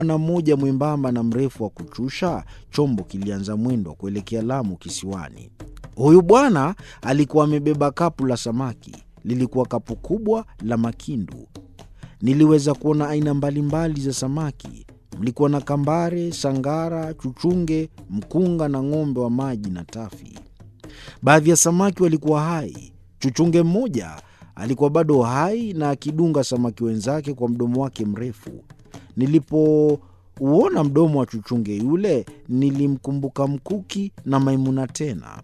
na mmoja mwembamba na mrefu wa kuchusha, chombo kilianza mwendo wa kuelekea Lamu kisiwani. Huyu bwana alikuwa amebeba kapu la samaki. Lilikuwa kapu kubwa la makindu. Niliweza kuona aina mbalimbali za samaki. Mlikuwa na kambare, sangara, chuchunge, mkunga na ng'ombe wa maji na tafi. Baadhi ya samaki walikuwa hai. Chuchunge mmoja alikuwa bado hai na akidunga samaki wenzake kwa mdomo wake mrefu. Nilipouona mdomo wa chuchunge yule, nilimkumbuka Mkuki na Maimuna tena.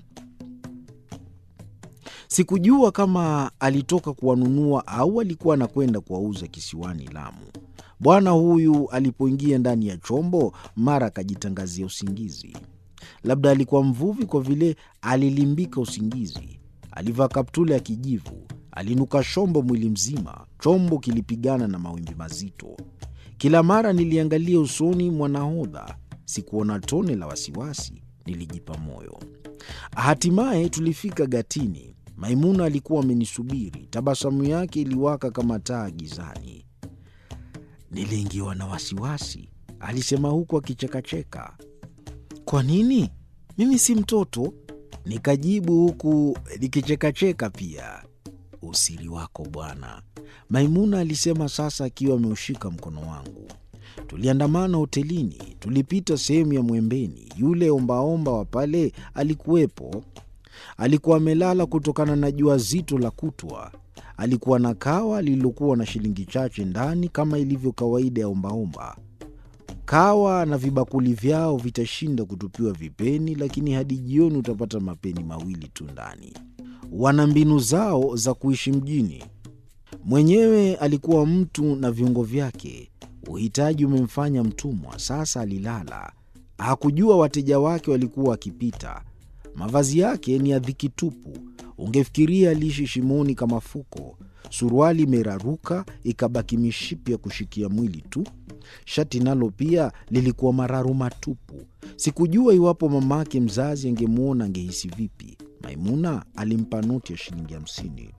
Sikujua kama alitoka kuwanunua au alikuwa anakwenda kuwauza kisiwani Lamu. Bwana huyu alipoingia ndani ya chombo, mara akajitangazia usingizi. Labda alikuwa mvuvi, kwa vile alilimbika usingizi. Alivaa kaptula ya kijivu, alinuka shombo mwili mzima. Chombo kilipigana na mawimbi mazito. Kila mara niliangalia usoni mwa nahodha, sikuona tone la wasiwasi. Nilijipa moyo. Hatimaye tulifika gatini. Maimuna alikuwa amenisubiri, tabasamu yake iliwaka kama taa gizani. Niliingiwa na wasiwasi, alisema huku akichekacheka. Kwa nini? Mimi si mtoto, nikajibu huku nikichekacheka pia. Usiri wako bwana, Maimuna alisema sasa akiwa ameushika mkono wangu. Tuliandamana hotelini, tulipita sehemu ya Mwembeni. Yule ombaomba wa pale alikuwepo. Alikuwa amelala kutokana na jua zito la kutwa. Alikuwa na kawa lililokuwa na shilingi chache ndani, kama ilivyo kawaida ya ombaomba. Kawa na vibakuli vyao vitashinda kutupiwa vipeni, lakini hadi jioni utapata mapeni mawili tu ndani. Wana mbinu zao za kuishi mjini. Mwenyewe alikuwa mtu na viungo vyake. Uhitaji umemfanya mtumwa. Sasa alilala, hakujua wateja wake walikuwa wakipita. Mavazi yake ni ya dhiki tupu, ungefikiria aliishi shimoni kama fuko. Suruali imeraruka ikabaki mishipi ya kushikia mwili tu. Shati nalo pia lilikuwa mararu matupu. Sikujua iwapo mamake mzazi angemwona angehisi vipi. Maimuna alimpa noti ya shilingi hamsini.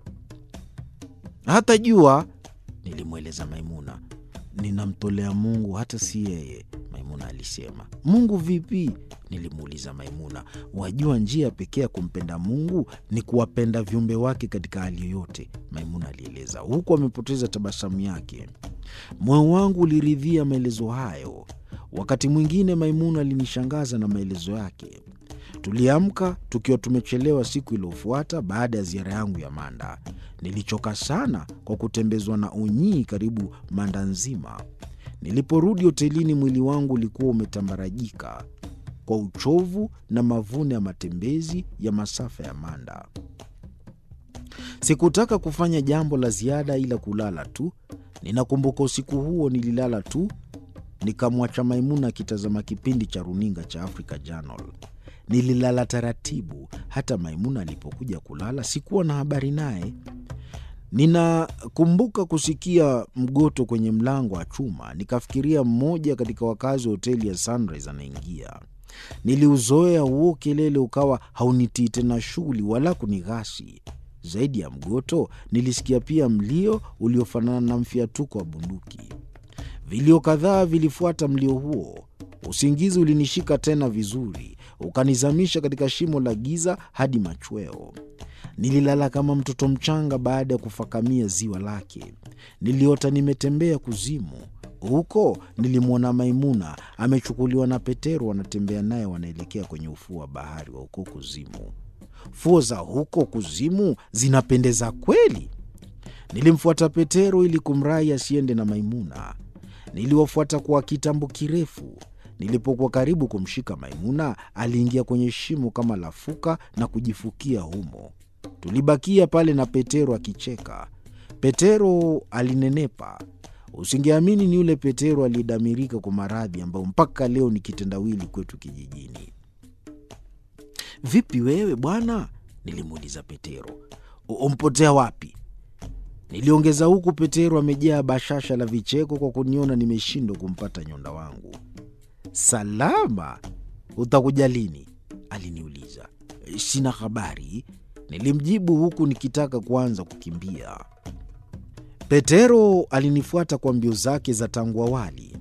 Hata jua, nilimweleza Maimuna. Ninamtolea Mungu, hata si yeye, Maimuna alisema. Mungu vipi? Nilimuuliza Maimuna. Wajua, njia pekee ya kumpenda Mungu ni kuwapenda viumbe wake katika hali yoyote, Maimuna alieleza, huku amepoteza tabasamu yake. Moyo wangu uliridhia maelezo hayo. Wakati mwingine Maimuna alinishangaza na maelezo yake. Tuliamka tukiwa tumechelewa siku iliyofuata baada ya ziara yangu ya Manda. Nilichoka sana kwa kutembezwa na unyii karibu Manda nzima. Niliporudi hotelini, mwili wangu ulikuwa umetambarajika kwa uchovu na mavuno ya matembezi ya masafa ya Manda. Sikutaka kufanya jambo la ziada ila kulala tu. Ninakumbuka usiku huo nililala tu, nikamwacha Maimuna akitazama kipindi cha runinga cha Africa Channel. Nililala taratibu. Hata Maimuna alipokuja kulala sikuwa na habari naye. Ninakumbuka kusikia mgoto kwenye mlango wa chuma, nikafikiria mmoja katika wakazi wa hoteli ya Sunrise anaingia. Niliuzoea huo kelele, ukawa haunitii tena shughuli wala kunighasi. Zaidi ya mgoto, nilisikia pia mlio uliofanana na mfiatuko wa bunduki. Vilio kadhaa vilifuata mlio huo. Usingizi ulinishika tena vizuri, ukanizamisha katika shimo la giza hadi machweo. Nililala kama mtoto mchanga baada ya kufakamia ziwa lake. Niliota nimetembea kuzimu. Huko nilimwona Maimuna amechukuliwa na Petero, wanatembea naye, wanaelekea kwenye ufuo wa bahari wa huko kuzimu. Fuo za huko kuzimu zinapendeza kweli. Nilimfuata Petero ili kumrai asiende na Maimuna. Niliwafuata kwa kitambo kirefu. Nilipokuwa karibu kumshika Maimuna, aliingia kwenye shimo kama lafuka na kujifukia humo. Tulibakia pale na Petero akicheka. Petero alinenepa. Usingeamini ni yule Petero aliyedamirika kwa maradhi ambayo mpaka leo ni kitendawili kwetu kijijini. Vipi wewe bwana? Nilimuuliza Petero. Umpotea wapi? Niliongeza huku Petero amejaa bashasha la vicheko kwa kuniona nimeshindwa kumpata nyonda wangu. Salama, utakuja lini? Aliniuliza. Sina habari, nilimjibu huku nikitaka kuanza kukimbia. Petero alinifuata kwa mbio zake za tangu awali.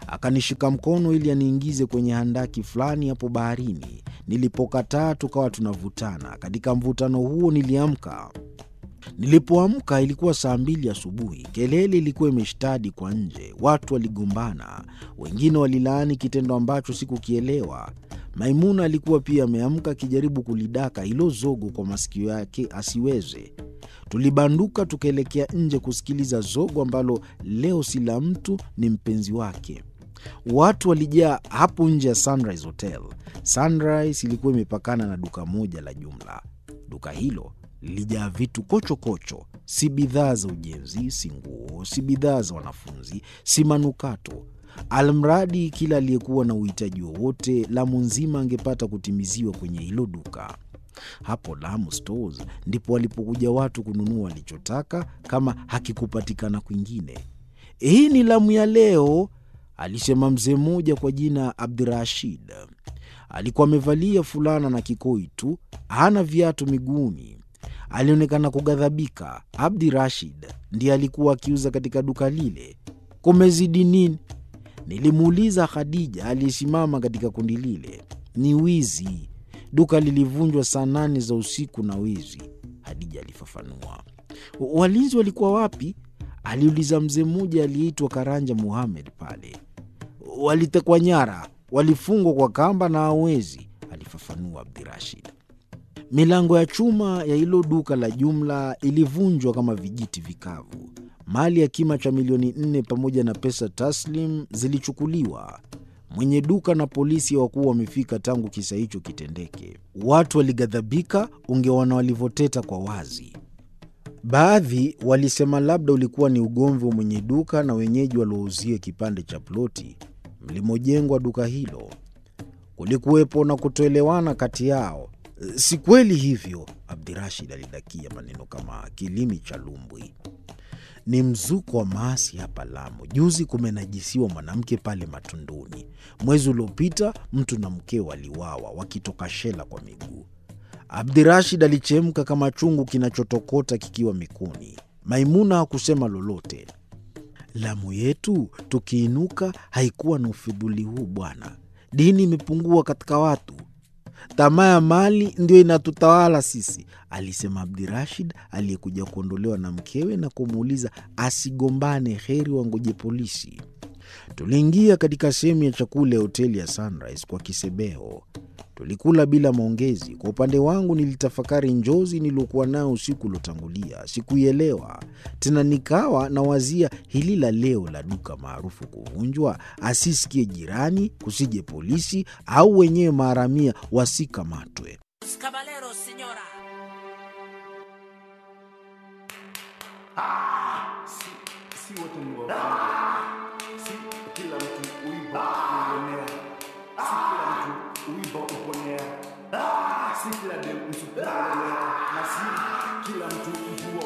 Akanishika mkono ili aniingize kwenye handaki fulani hapo baharini. Nilipokataa, tukawa tunavutana. Katika mvutano huo niliamka. Nilipoamka ilikuwa saa mbili asubuhi. Kelele ilikuwa imeshtadi kwa nje, watu waligombana, wengine walilaani kitendo ambacho sikukielewa. Maimuna alikuwa pia ameamka akijaribu kulidaka hilo zogo kwa masikio yake asiweze. Tulibanduka tukaelekea nje kusikiliza zogo ambalo leo si la mtu, ni mpenzi wake. Watu walijaa hapo nje ya Sunrise Hotel. Sunrise ilikuwa imepakana na duka moja la jumla. Duka hilo lilijaa vitu kochokocho kocho. Si bidhaa za ujenzi, si nguo, si bidhaa za wanafunzi, si manukato. Almradi kila aliyekuwa na uhitaji wowote Lamu nzima angepata kutimiziwa kwenye hilo duka. Hapo Lamu Stores ndipo walipokuja watu kununua walichotaka kama hakikupatikana kwingine. Hii ni Lamu ya leo, alisema mzee mmoja kwa jina Abdirashid. Alikuwa amevalia fulana na kikoi tu, hana viatu miguuni. Alionekana kughadhabika. Abdi Rashid ndiye alikuwa akiuza katika duka lile. Kumezidi nini? Nilimuuliza Khadija aliyesimama katika kundi lile. Ni wizi, duka lilivunjwa saa nane za usiku na wizi, Hadija alifafanua. Walinzi walikuwa wapi? aliuliza mzee mmoja aliyeitwa Karanja Muhamed. Pale walitekwa nyara, walifungwa kwa kamba na hawezi, alifafanua Abdirashid. Milango ya chuma ya hilo duka la jumla ilivunjwa kama vijiti vikavu. Mali ya kima cha milioni nne pamoja na pesa taslim zilichukuliwa. Mwenye duka na polisi hawakuwa wamefika tangu kisa hicho kitendeke. Watu walighadhabika, ungeona walivyoteta kwa wazi. Baadhi walisema labda ulikuwa ni ugomvi wa mwenye duka na wenyeji waliouzia kipande cha ploti mlimojengwa duka hilo. Kulikuwepo na kutoelewana kati yao. Si kweli hivyo, Abdirashid alidakia maneno kama kilimi cha lumbwi. Ni mzuko wa maasi hapa Lamu. Juzi kumenajisiwa mwanamke pale Matunduni. Mwezi uliopita mtu na mkeo waliwawa wakitoka shela kwa miguu. Abdirashid alichemka kama chungu kinachotokota kikiwa mikuni. Maimuna hakusema lolote. Lamu yetu tukiinuka haikuwa na ufidhuli huu bwana. Dini imepungua katika watu tamaa ya mali ndio inatutawala sisi, alisema Abdirashid aliyekuja kuondolewa na mkewe na kumuuliza asigombane, heri wangoje polisi. Tuliingia katika sehemu ya chakula ya hoteli ya Sunrise kwa kisebeho. Tulikula bila maongezi. Kwa upande wangu, nilitafakari njozi niliokuwa nayo usiku uliotangulia. Sikuielewa tena, nikawa na wazia hili la leo la duka maarufu kuvunjwa, asisikie jirani, kusije polisi au wenyewe maharamia wasikamatwe. Caballero, señora. si, si wote ni wafungwa. Si kila mtu uiba uonea, si kila mtu uiba uponea, si kila dem msukumelea, na si kila mtu mvua